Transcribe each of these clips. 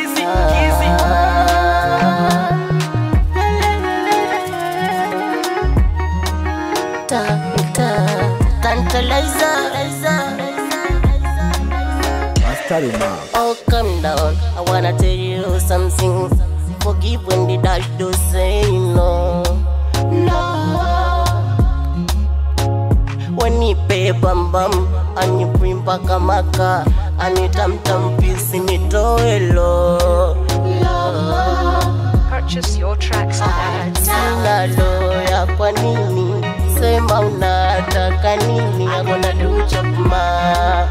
Kizzy, Kizzy. Mastari Mark. Oh, calm down. I wanna tell you something. Forgive when the dash do say no. No. When you pay bam bam, and you bring back a maka, and you tam tam piece in it lo. Purchase your tracks today. Sina loya kwa nini? Sema unataka nini? I'm gonna do chapma.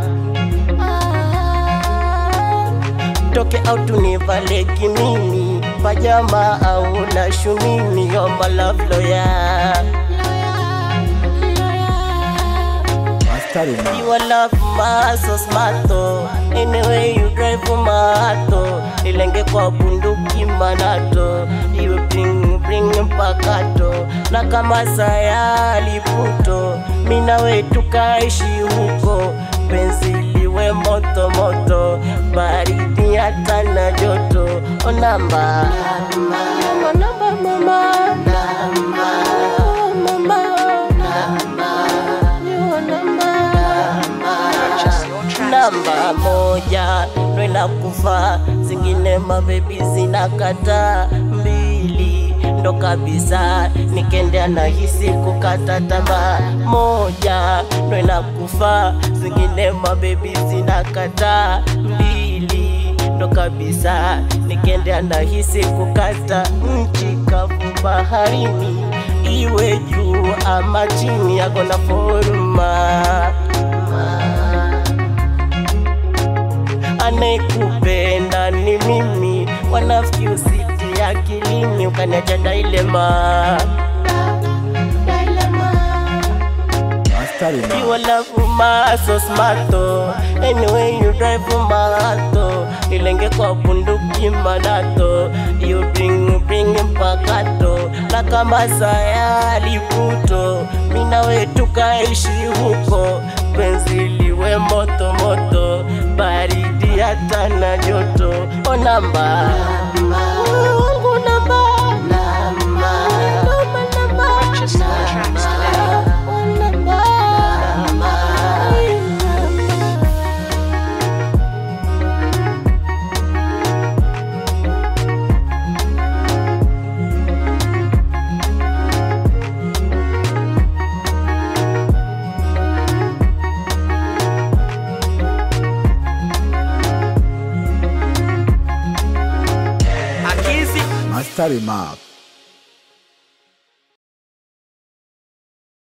Toke out univaleki mimi pajama au na shumini You're my love lawyer Mastari Mark. You are love my so smart oh. Anyway you drive mato Ilenge kwa bunduki manato You bring bring mpakato Na kama saya liputo Mina we tukaishi huko Penzi liwe moto moto Baridi hata na joto O namba Namba namba mama Namba Mama You are namba Purchase your tracks namba moja ndo inakufa, zingine mabebi zinakata. Mbili ndo kabisa, nikendea nahisi kukata tamaa. Moja ndo inakufa, zingine mabebi zinakata. Mbili ndo kabisa, nikendea nahisi kukata. Nchi kavu baharini, iwe juu ama chini, yakona foruma anayekupenda ni mimi, wanafiki usiti akilini, ukaniacha dailema Mastari You Mark. are love my so smart oh. Anyway you drive mato Ilenge kwa bunduki manato You bring bring mpakato Na kama saya liputo Mina we tukaishi huko Penzi liwe moto moto Baridi hata na joto O namba Wangu namba Namba Namba Purchase your tracks today. Akizi. Mastari Mark.